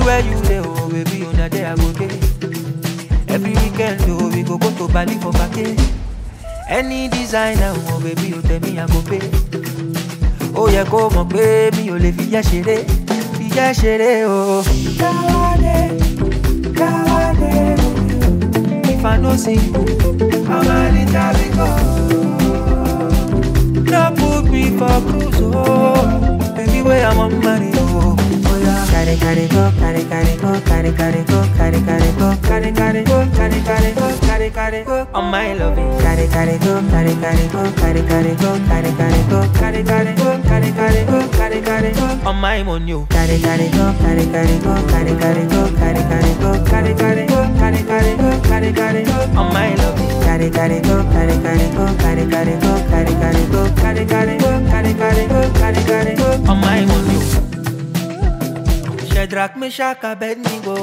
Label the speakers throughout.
Speaker 1: Anywhere you dey, oh baby, on a day I go day. Every weekend, oh we go go to Bali for vacay. Any designer, oh baby, you tell me I go pay. Ó yẹ kó mọ̀ pé mi ò lè fi yẹ́ ṣeré, fi yẹ́ ṣeré o. Káwádé, káwádé, if I no see you, I'm a little bit No put me for cruise, oh, baby, where I'm on money, oh. Oh yeah.
Speaker 2: Carry, carry, go, carry, carry, go, carry, carry, go, carry, carry, go,
Speaker 1: Carry, carry, go, carry, carry, go, carry, carry, go, on my loving.
Speaker 2: carry, carry, go, carry, carry, go, carry, carry, go, carry, carry, go,
Speaker 1: Carry, carry, go, carry, carry, go, carry, carry, go, on my money, oh.
Speaker 2: carry, carry, go, carry, carry, go, carry, carry, go, carry, carry, go,
Speaker 1: Carry, carry, go, carry, carry, go, carry, carry, go, on my loving.
Speaker 2: carry, carry, go, carry, carry, go, carry, carry, go, carry, carry, go,
Speaker 1: Carry, carry, go, carry, carry, go, carry, carry, go, on my money, oh. Shadrach, Meshach, Abednego.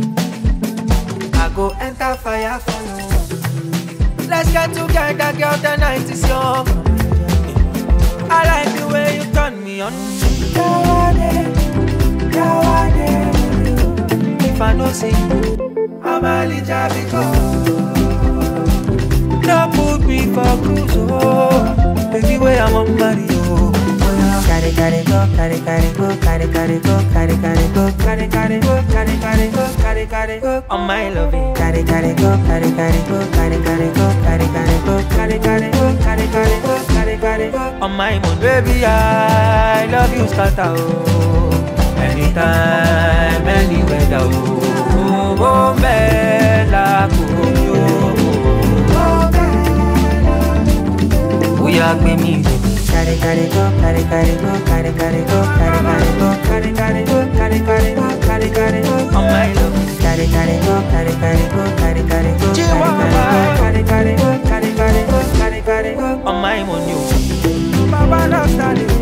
Speaker 1: I go enter fire for you. Let's get together, girl. The night is young. I like the way you turn me on. Kawade, kawade. If I no see you, I'm a little No put me for cruise, oh. Baby, where I'm on Mario. Oh, yeah.
Speaker 2: carry, carry, go, carry, carry, go, carry, carry, go, carry, carry, go,
Speaker 1: Carry, carry, go, carry, carry, go, carry, carry, go, on my loving.
Speaker 2: carry, carry, go, carry, carry, go, carry, carry, go, carry, carry, go,
Speaker 1: Carry, carry, go, carry, carry, go, carry, carry, go, on my moon. Baby, I love you, scatter, oh. Anytime, any weather, oh. Oh, oh, bella, oh, oh. We are me,
Speaker 2: carry, carry, go, carry, carry, go, carry, carry, go, carry, carry, go,
Speaker 1: carry, carry, go, carry, carry, go, carry, carry, go, on my love.
Speaker 2: carry, carry, go, carry, carry, go, carry, carry, go, carry, carry, go.
Speaker 1: Carry, carry, go, carry, carry, go, carry, carry, go, on my money. Baba, love, standing.